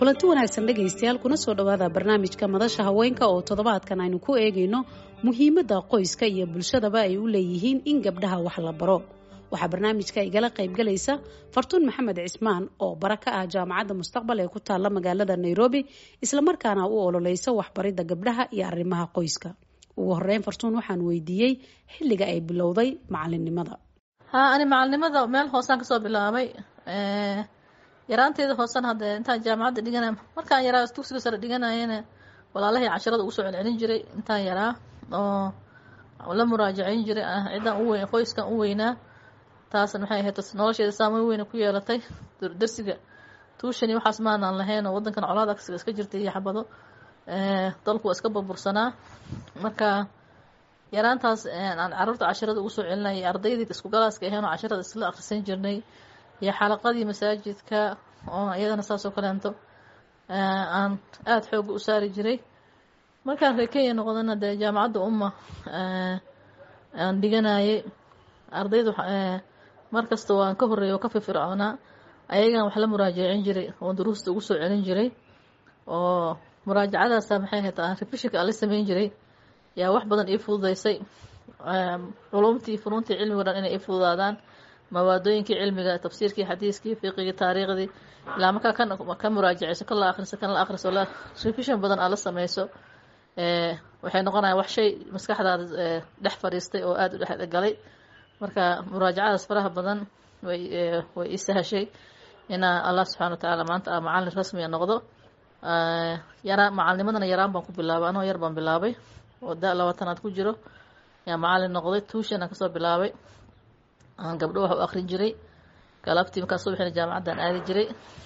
kulanti wanaagsan dhegaystayaal kuna soo dhowaada barnaamijka madasha haweenka oo toddobaadkan aynu ku eegayno muhiimadda qoyska iyo bulshadaba ay u leeyihiin in gabdhaha wax la baro waxaa barnaamijka igala qaybgalaysa fartuun maxamed cismaan oo bara ka ah jaamacadda mustaqbal ee ku taalla magaalada nairobi islamarkaana u ololeysa waxbaridda gabdhaha iyo arrimaha qoyska ugu horeyn fartuun waxaan weydiiyey xilliga ay bilowday macalinimada ha ani macalinimada meel hoosaan kasoo bilaabay yaraanteeda hoosan hadee intaan jaamacadda dhigana markaan yaraa dugsiga sare dhiganayana walaalahii casharada ugu soo celcelin jiray intaan yaraa oo la muraajaceyn jiray ciddaan u weyn qoyskan u weynaa taasna maxay ahayd nolosheeda saameyn weyna ku yeelatay darsiga tuushani waxaas maanaan lahayn oo wadankan colaad agsiga iska jirtay iyo xabado dalku waa iska burbursanaa marka yaraantaas aan caruurta casharada ugu soo celinayay ardaydii isku galaaska ahayn oo casharada isla akhrisan jirnay iyo xalaqadii masaajidka oo iyadana saasoo kaleento aan aada xooga u saari jiray markaan reer kenya noqdana dee jaamacadda umma aan dhiganayay ardayda mar kasta waan ka horreeya oo ka firfircoonaa ayagan wax la muraajacin jiray oo duruusta ugu soo celin jiray oo muraajacadaasa maxay ahayd aan refishinka aan la sameyn jiray yaa wax badan ii fududeysay culumtii funuuntii cilmiga dhan inay ii fududaadaan mawaadooyinkii cilmiga tafsiirkii xadiiskii fiqigii taariikhdii ilaa markaa kan ka muraajaceyso kan la akhriso kan la akhriso la revision badan aad la sameyso waxay noqonaya wax shay maskaxdaada dhex fadhiistay oo aada u dhex galay marka muraajacadaas faraha badan way way ii sahashay inaa allah subxana wa tacaala maanta a macalin rasmiga noqdo yaraa macalinimadana yaraan baan ku bilaabay anoo yar baan bilaabay oo da labaatanaad ku jiro yaa macalin noqday tuushan aan kasoo bilaabay aan gabdho wax u akrin jiray galabtii markaa subaxina jaamacaddan aadi jiray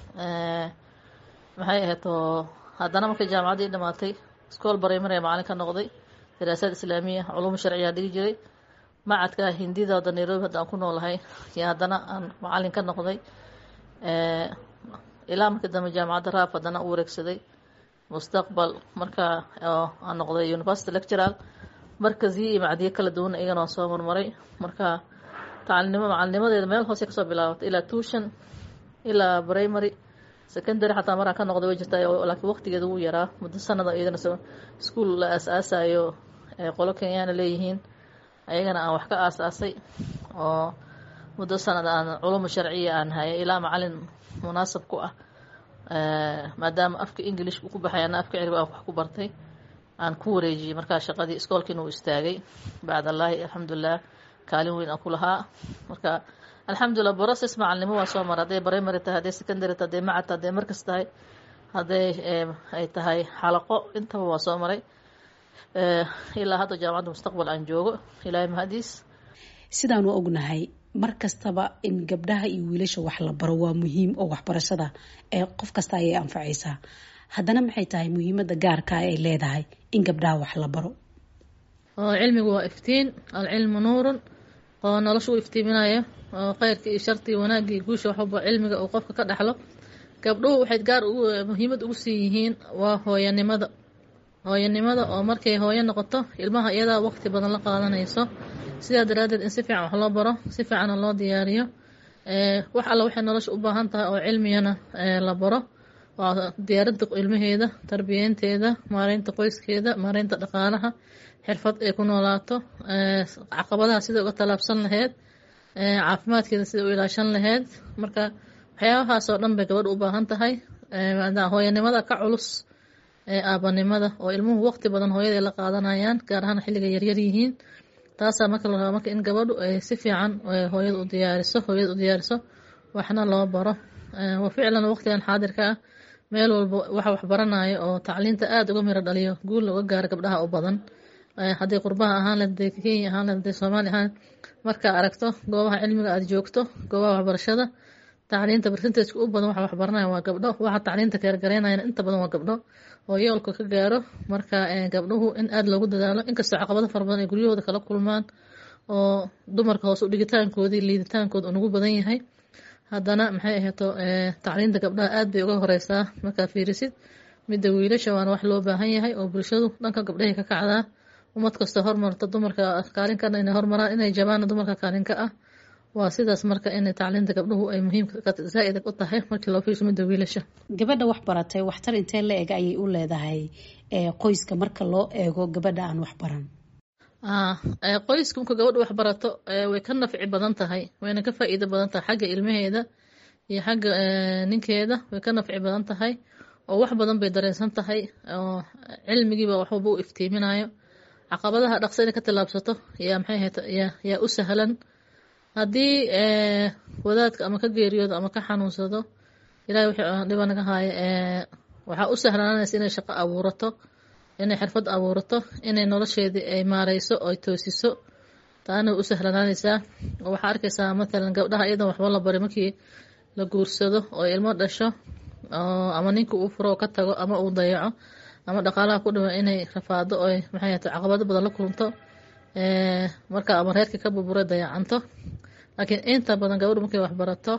maxay ahayd oo haddana markay jaamacaddii dhamaatay iskool barimary macalin ka noqday daraasaad islaamiya culuum sharciyaa dhigi jiray macadka hindida hadda nairobi hadda aan ku noolahay iyo haddana aan macalin ka noqday ilaa markii dambe jaamacadda raaf haddana u wareegsaday mustaqbal markaa aan noqday university lectural markaziyo iyo macdiyo kala duwan iyagana waan soo marmaray marka tacalnimo macalinimadeeda meel hoose kasoo bilaabatay ilaa tuushan ilaa primary secondary xataa maraan ka noqday way jirtaa laakiin waqtigeeda wuu yaraa muddo sanada iyadana ischool la aas-aasayo qolo kenyaana leeyihiin ayagana aan wax ka aas-aasay oo muddo sanada aan culumu sharciya aan hayay ilaa macalin munaasab ku ah maadaama afka english uu ku baxay ana afka cirbi aan wax ku bartay aan ku wareejiyey markaa shaqadii iskoolkiina uu istaagay bacd allaahi alxamdulilah kaalin weyn aan ku lahaa marka alxamdulilah brocess macalinimo waa soo mara hadday primary tahay hadday secondary tahay hadday macad tahay hadday markas tahay hadday ay tahay xalaqo intaba waa soo maray ilaa hadda jaamacadda mustaqbal aan joogo ilaahay mahadiis sidaanu ognahay mar kastaba in gabdhaha iyo wiilasha wax la baro waa muhiim oo waxbarashada ee qof kasta ayay anfacaysaa haddana maxay tahay muhiimadda gaarka ay leedahay in gabdhaha wax la baro cilmigu waa iftiin alcilmu nuurun oo nolosha u iftiiminaya oo kheyrka iyo sharti iyo wanaagga iyo guusha waxba cilmiga uu qofka ka dhexlo gabdhuhu waxay gaar muhiimad ugu sii yihiin waa hooyanimada hooyanimada oo markay hooyo noqoto ilmaha iyadaa waqti badan la qaadanayso sidaa daraaddeed in si fiican wax loo baro si fiicana loo diyaariyo wax alla waxay nolosha u baahan tahay oo cilmiyana la baro waa diyaarinta ilmaheeda tarbiyeynteeda maareynta qoyskeeda maareynta dhaqaalaha xirfad ay ku noolaato caqabadaha sida uga tallaabsan laheyd caafimaadkeeda sida u ilaashan laheyd marka waxyaabahaas oo dhan bay gabadha u baahan tahay hooyanimada ka culus aabanimada oo ilmuhu waqti badan hooyaday la qaadanayaan gaar ahaan xilliga yaryar yihiin taasaa marka la rabaa marka in gabadhu ay si fiican hooyada u diyaariso hooyada u diyaariso waxna loo baro wa ficlan waqtigan xaadirka ah meel walba waxa waxbaranayo oo tacliinta aada uga miro dhaliyo guul looga gaaro gabdhaha u badan hadday qurbaha ahaan leed hadday kenya ahaan leed hadday soomaaliya ahaan markaa aragto goobaha cilmiga aada joogto goobaha waxbarashada tacliinta percentageka u badan waxa waxbaranaya waa gabdho waxa tacliinta keergaraynayana inta badan waa gabdho oo yoolka ka gaaro marka gabdhuhu in aada loogu dadaalo inkastoo caqabado fara badan ay guryahooda kala kulmaan oo dumarka hoose u dhigitaankoodii liiditaankooda unugu badan yahay haddana maxay ahayto tacliinta gabdhaha aada bay uga horeysaa markaa fiirisid midda wiilasha waana wax loo baahan yahay oo bulshadu dhanka gabdhahay ka kacdaa ummad kasta hormarta dumarka kaalinkan inay hormaraan inay jabaana dumarka kaalinka ah waa sidaas marka in tacliinta gabdhuhu ay muhiimka zaa-id u tahay markii loo fiirsho midda wiilasha gabadha wax baratay waxtar intee la eg ayay u leedahay qoyska marka loo eego gabadha aan wax baran qoyska marka gabadha wax barato way ka nafci badan tahay wayna ka faa-iido badan tahay xagga ilmaheeda iyo xagga ninkeeda way ka nafci badan tahay oo wax badan bay dareensan tahay oo cilmigiiba waxwaba u iftiiminayo caqabadaha dhaqso inay ka tallaabsato yaa maxay ahayd yaa u sahlan haddii wadaadka ama ka geeriyoodo ama ka xanuunsado ilahay wixii dhiba naga haayo waxaa u sahlaananaysa inay shaqo abuurato inay xirfad abuurato inay nolosheedii ay maareyso oy toosiso taana way u sahlanaanaysaa oo waxaa arkaysaa matalan gabdhaha iyadan waxba la bari markii la guursado oo ilmo dhasho ama ninka uu furo oo ka tago ama uu dayaco ama dhaqaalaha ku dhiman inay rafaado oy maxay ahata caqabado badan la kulunto marka ama reerkii ka burbura dayacanto laakiin inta badan gabadhu markay waxbarato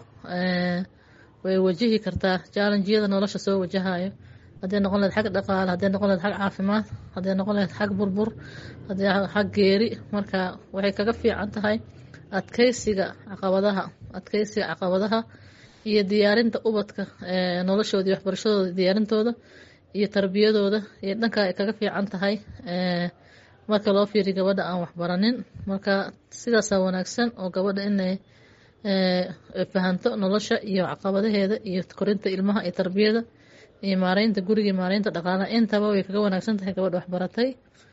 way wajihi kartaa jaalanjiyada nolosha soo wajahayo hadday noqon lahed xag dhaqaale hadday noqon lahed xag caafimaad hadday noqon lahed xag burbur hadday xag geeri marka waxay kaga fiican tahay adkeysiga caqabadaha adkeysiga caqabadaha iyo diyaarinta ubadka noloshooda iyo waxbarashadooda diyaarintooda iyo tarbiyadooda iyo dhanka ay kaga fiican tahay marka loo fiiriyo gabadha aan waxbaranin marka sidaasaa wanaagsan oo gabadha inay fahanto nolosha iyo caqabadaheeda iyo korinta ilmaha iyo tarbiyada iyo maareynta guriga maareynta dhaqaalaha intaba way kaga wanaagsan tahay gabadha waxbaratay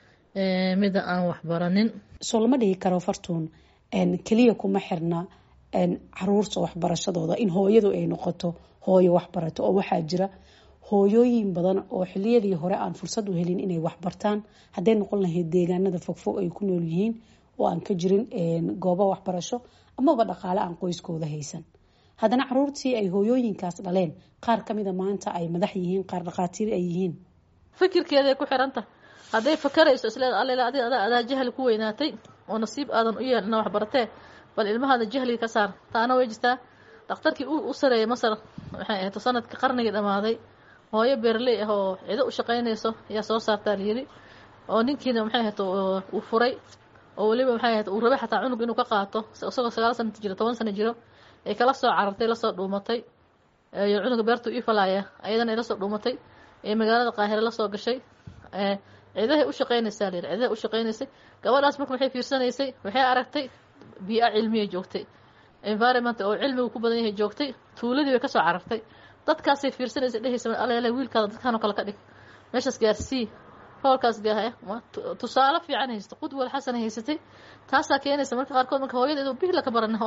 mida aan waxbaranin soo lama dhigi karo fartuun keliya kuma xirna caruurta waxbarashadooda in hooyadu ay noqoto hooyo waxbarato oo waxaa jira hooyooyin badan oo xiliyadii hore aan fursad u helin inay waxbartaan hadday noqon lahayd deegaanada fogfog ay ku nool yihiin oo aan ka jirin goobo waxbarasho amaba dhaqaale aan qoyskooda haysan haddana caruurtii ay hooyooyinkaas dhaleen qaar kamida maanta ay madax yihiin qaar dhakhaatiir ay yihiin fikirkeeday ku xiranta hadday fakarayso isleeda alle adi adaa jahli ku weynaatay oo nasiib aadan u yeelin ina waxbaratee bal ilmahaada jahliga ka saar taana way jirtaa dhakhtarkii u sareeyay masar waxay ahayd sanadkii qarnigii dhamaaday hooyo beerley ah oo cido u shaqaynayso ayaa soo saartaa layiri oo ninkiina maxay ahayd uu furay oo weliba maxay ahayd uu rabay xataa cunug inuu ka qaato isagoo sagaal sana jiro toban sano jiro ay kala soo carartay lasoo dhuumatay iyo cunuga beertu ii falaaya ayadana ay lasoo dhuumatay ee magaalada qaahire lasoo gashay ciidahay u shaqaynaysaa layiri ciidahay u shaqaynaysay gabadhaas marka waxay fiirsanaysay waxay aragtay bii-a cilmiyay joogtay environment oo cilmigu ku badan yahay joogtay tuuladii bay kasoo carartay dadkaasay fiirsanaysa dhehaysa alele wiilkaada dadkaanoo kale ka dhig meeshaas gaarsii hoolkaas gaahaya tusaale fiican haysta qudwal xasana haysatay taasaa keenaysa marka qaarkood marka hooyadeedu bihla ka baran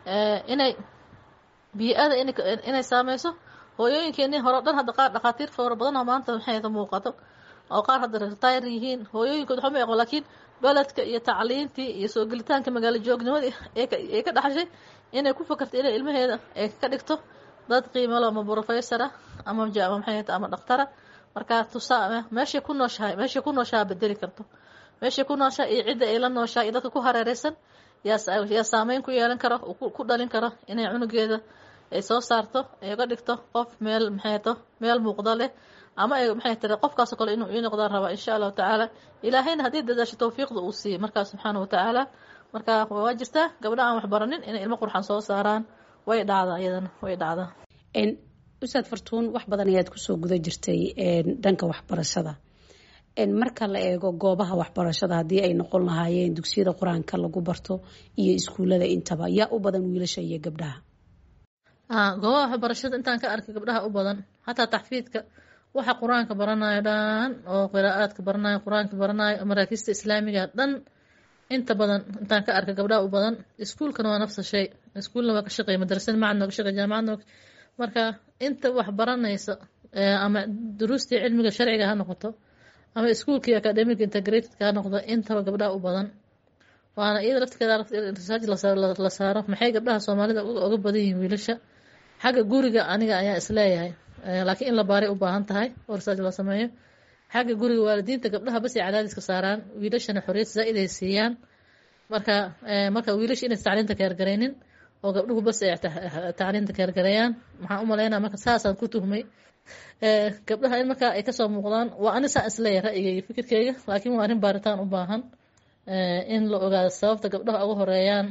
inay bii-ada inay saameyso hooyooyinkeenii hore o dhan hadda qaar dhakhaatiir fara badan oo maanta maxay muuqato oo qaar hadda retire yihiin hooyooyinkood waxba ma aqoon laakiin beledka iyo tacliintii iyo soo gelitaanka magaalo joognimadii ee ka dhaxashay inay ku fakarto inay ilmaheeda ay ka dhigto dad qiimalo ama brofessora ama maxay ama dhakhtara markaa tusaa meeshay ku nooshahay meeshay ku nooshaha bedeli karto meeshay ku nooshaha iyo cidda ay la nooshaha iyo dadka ku hareereysan yaa yaa saameyn ku yeelan karo ku dhalin karo inay cunugeeda ay soo saarto ay uga dhigto qof meel maxay to meel muuqda leh ama ay maxay tiri qofkaasoo kale inuu ii noqdaan rabaa insha allahu tacaala ilaahayna haddii dadaasho tawfiiqda uu siiyey markaa subxaana watacaala marka waa jirtaa gabdha aan waxbaranin inay ilmo qurxan soo saaraan way dhacdaa iyadana way dhacdaa ustaad fartuun wax badan ayaad kusoo guda jirtay dhanka waxbarashada marka la eego goobaha waxbarashada haddii ay noqon lahaayeen dugsiyada qur-aanka lagu barto iyo iskuullada intaba yaa u badan wiilasha iyo gabdhaha goobaha waxbarashada intaan ka arkay gabdhaha u badan xataa taxfiidka waxa qur-aanka baranayo dhan oo qiraa'aadka baranayo qur-aanka baranayo maraakiista islaamiga dhan inta badan intaan ka arkay gabdhaha u badan iskuulkana waa nafsa shay iskuulna waa ka shaqeey madrasada macadna waa ka shaqeey jaamacadna marka inta wax baranaysa ama duruustii cilmiga sharciga ha noqoto ama iskuulkii academic integratedka ha noqdo intaba gabdhaha u badan waana iyada laftirkeeda research la saaro maxay gabdhaha soomaalida uga badan yihiin wiilasha xagga guriga aniga ayaa isleeyahay laakiin in la baaray u baahan tahay oo research la sameeyo xagga guriga waalidiinta gabdhaha basay cadaadiska saaraan wiilashana xoriyad zaa-id ay siiyaan marka marka wiilasha inaysa tacliinta keergaraynin oo gabdhuhu bas ay tacliinta keergareeyaan maxaan u malaynaa marka saasaan ku tuhmay gabdhaha in markaa ay kasoo muuqdaan waa ani saa isleeyahay ra'yiga iyo fikirkeyga laakiin waa arrin baaritaan u baahan in la ogaado sababta gabdhaha uga horeeyaan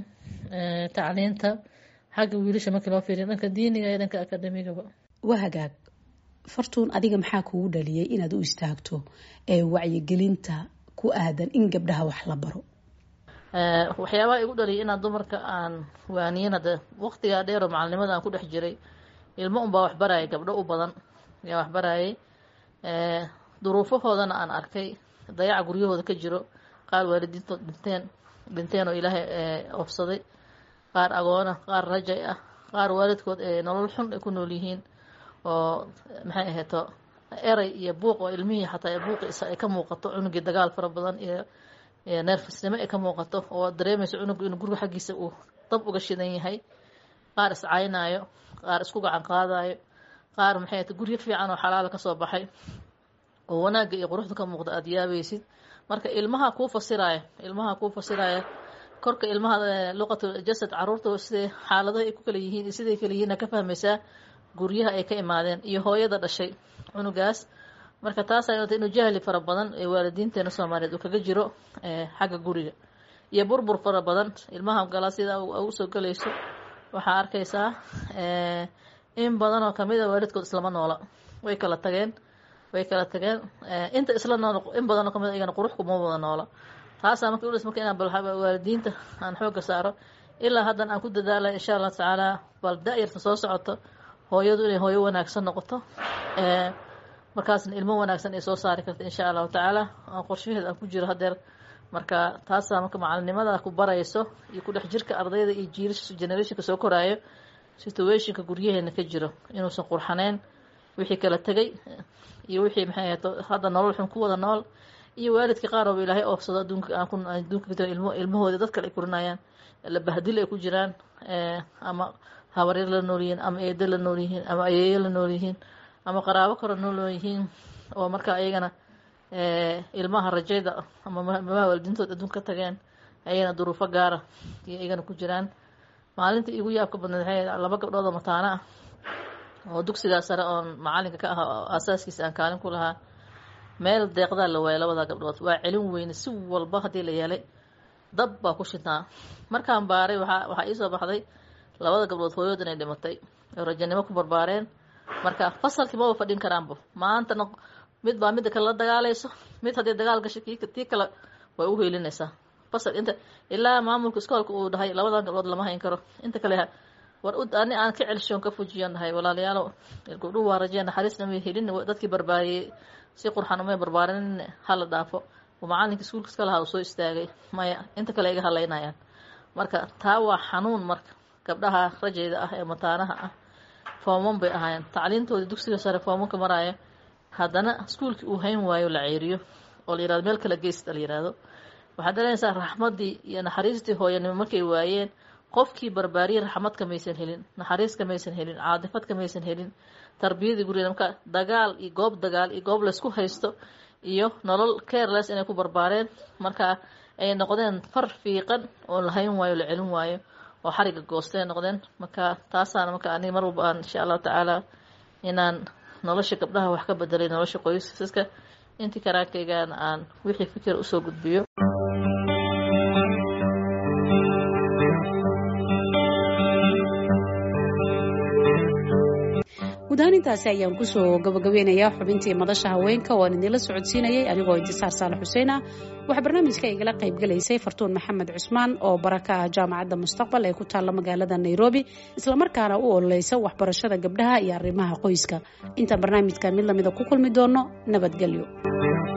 tacliinta xagga wiilasha markii loo fiiriyo dhanka diiniga iyo dhanka akademigaba waa hagaag fartuun adiga maxaa kugu dhaliyay inaad u istaagto ee wacyigelinta ku aadan in gabdhaha wax la baro waxyaabaha igu dhaliyay inaan dumarka aan waaniyin hade waqtigaa dheeroo macalinimada aan ku dhex jiray ilmo unbaa waxbarayay gabdho u badan ayaa waxbarayay duruufahoodana aan arkay dayaca guryahooda ka jiro qaar waalidiintood dhinteen dhinteen oo ilaahay oofsaday qaar agoona qaar rajay ah qaar waalidkood ee nolol xun ay ku nool yihiin oo maxay ahayto eray iyo buuq oo ilmihii xataa buuqiisa ay ka muuqato cunugii dagaal fara badan iyo neerfisnimo ay ka muuqato oo dareemayso cunugu inuu guriga xaggiisa uu dab uga shidan yahay qaar iscaynaayo qaar isku gacan qaadayo qaar maxay ahayto guryo fiican oo xalaala kasoo baxay oo wanaagga iyo quruxda ka muuqda aada yaabaysid marka ilmaha kuu fasiraya ilmaha kuu fasiraya korka ilmaha luqatu jasad caruurta siday xaaladaha ay ku kala yihiin iyo siday kala yihiin ka fahmaysaa guryaha ay ka imaadeen iyo hooyada dhashay cunugaas marka taas ay inuu jahli fara badan ee waalidiinteena soomaaliyeed uu kaga jiro xagga guriga iyo burbur fara badan ilmaha galaa sida usoo galayso waxaa arkaysaa in badan oo kamid a waalidkood islama noola way kala tageen way kala tageen inta isla nool in badan oo kamid iyagana qurux kuma wada noola taasaa marka ulis marka inaan bal waalidiinta aan xooga saaro ilaa haddan aan ku dadaala insha allah tacaala bal da-yarta soo socoto hooyadu inay hooyo wanaagsan noqoto markaasna ilmo wanaagsan ay soo saari karta insha allahu tacaala aan qorshaheed aan ku jiro hadeer marka taasaa marka macalinimada ku barayso iyo ku dhex jirka ardayda iyo jiilasha generationka soo koraayo situationka guryaheena ka jiro inuusan qurxaneyn wixii kala tegay iyo wixii maxay ahayd hadda nolol xun ku wada nool iyo waalidkii qaar ooba ilaahay oofsado adduunka aan ku adduunka ka ilmo ilmahooda dad kale ay kurinayaan la bahdil ay ku jiraan ama habaryar la nool yihiin ama eedo la nool yihiin ama ayeeyo la nool yihiin ama qaraabo kale nool yihiin oo marka ayagana ilmaha rajayda ama mabaha waalidiintood adduunka ka tageen ayagana duruufo gaara iyo iyagana ku jiraan maalintii igu yaabka badneed waxay laba gabdhood oo mataano ah oo dugsigaa sare oon macalinka ka ahaa oo aasaaskiisa aan kaalin ku lahaa meel deeqdaa la waayay labada gabdhood waa celin weyne si walba haddii la yeelay dab baa ku shidnaa markaan baaray waxaa waxaa iisoo baxday labada gabdhood hooyood inay dhimatay oo rajanimo ku barbaareen marka fasalkii maba fadhin karaanba maantana mid baa midda kale la dagaalayso mid haddii dagaal gasho kii tii kale way u heelinaysaa fasal inta ilaa maamulka iskoolka uu dhahay labadan gabdhood lama hayn karo inta kale war ani aan ka celshoon ka fujiyan dhahay walaalayaalo gabdhuhu waa rajeen naxariisna may helin dadkii barbaariyey si qurxan umay barbaarin hala dhaafo oo macalinka iskuulka iska lahaa uu soo istaagay maya inta kale iga halaynayaan marka taa waa xanuun marka gabdhaha rajayda ah ee mataanaha ah fooman bay ahaayeen tacliintoodii dugsiga sare foomanka maraayo haddana iskuulkii uu hayn waayo la ceeriyo oo la yirahdo meel kala geysta la yirahdo waxaad dareynaysaa raxmaddii iyo naxariistii hooyanimo markay waayeen qofkii barbaariyey raxmad kamaysan helin naxariis kamaysan helin caadifad kamaysan helin tarbiyadii gurigeeda marka dagaal iyo goob dagaal iyo goob laysku haysto iyo nolol careless inay ku barbaareen marka ay noqdeen far fiiqan oo la hayn waayo la celin waayo oo xariga goostay noqdeen marka taasaana marka ani mar walba aan insha allahu tacaala inaan nolosha gabdhaha wax ka bedelay nolosha qoysaska intii karaankaygaan aan wixii fikir usoo gudbiyo gudahaan intaasi ayaan kusoo gabagabeynayaa xubintii madasha haweenka oo aan idinla socodsiinayay anigoo intisaar saalax xuseen ah waxaa barnaamijka igala qaybgalaysay fartuun maxamed cusmaan oo baraka ah jaamacadda mustaqbal ee ku taalla magaalada nairobi islamarkaana u ololeysa waxbarashada gabdhaha iyo arrimaha qoyska intaan barnaamijka mid lamida ku kulmi doono nabadgelyo